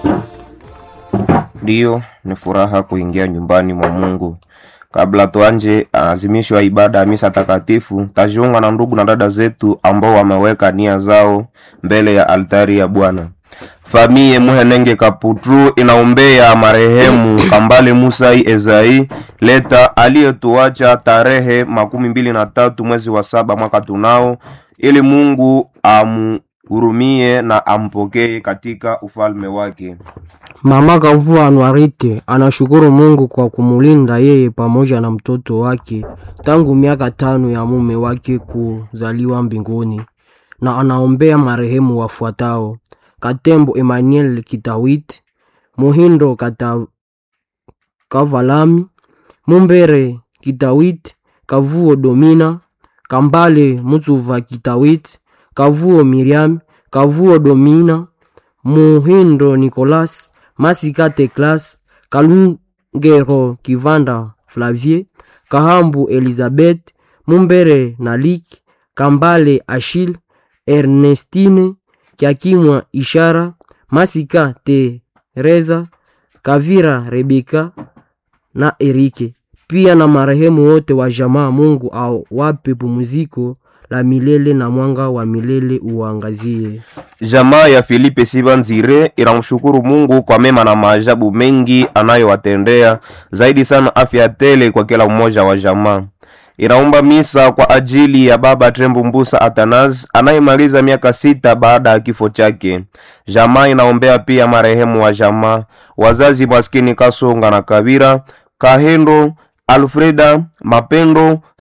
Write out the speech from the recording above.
Ndiyo, ni furaha kuingia nyumbani mwa Mungu. Kabla tuanje azimisho ya ibada ya misa takatifu, tajiunga na ndugu na dada zetu ambao wameweka nia zao mbele ya altari ya Bwana. Famie Muhenenge Kaputru inaombea marehemu Kambale Musai Ezai Leta aliyetuacha tarehe makumi mbili na tatu mwezi wa saba mwaka tunao, ili Mungu amhurumie na ampokee katika ufalme wake. Mama Kavua Anwarite anashukuru Mungu kwa kumulinda yeye pamoja na mtoto wake tangu miaka tano ya mume wake kuzaliwa mbinguni, na anaombea marehemu wafuatao: Katembo Emmanuel Kitawit, Muhindo Kata, Kavalami, Mumbere Kitawit, Kavuo Domina, Kambale Mutsuva Kitawit, Kavuo Miriam, Kavuo Domina, Muhindo Nicolas, Masika Teklas, Kalungero Kivanda Flavie, Kahambu Elizabeth, Mumbere Nalik, Kambale Achille, Ernestine Kiakimwa Ishara, Masika Teresa, Kavira Rebeka na Erike, pia na marehemu wote wa jamaa. Mungu awape pumziko la milele na mwanga wa milele uangazie. Jamaa ya Filipe Sibanzire inamshukuru Mungu kwa mema na maajabu mengi anayowatendea, zaidi sana afya tele kwa kila mmoja wa jamaa. Inaomba misa kwa ajili ya baba Trembo Mbusa Atanas anayemaliza miaka sita baada ya kifo chake. Jamaa inaombea pia marehemu wa jamaa, wazazi maskini Kasonga na Kabira, Kahendo, Alfreda, Mapendo,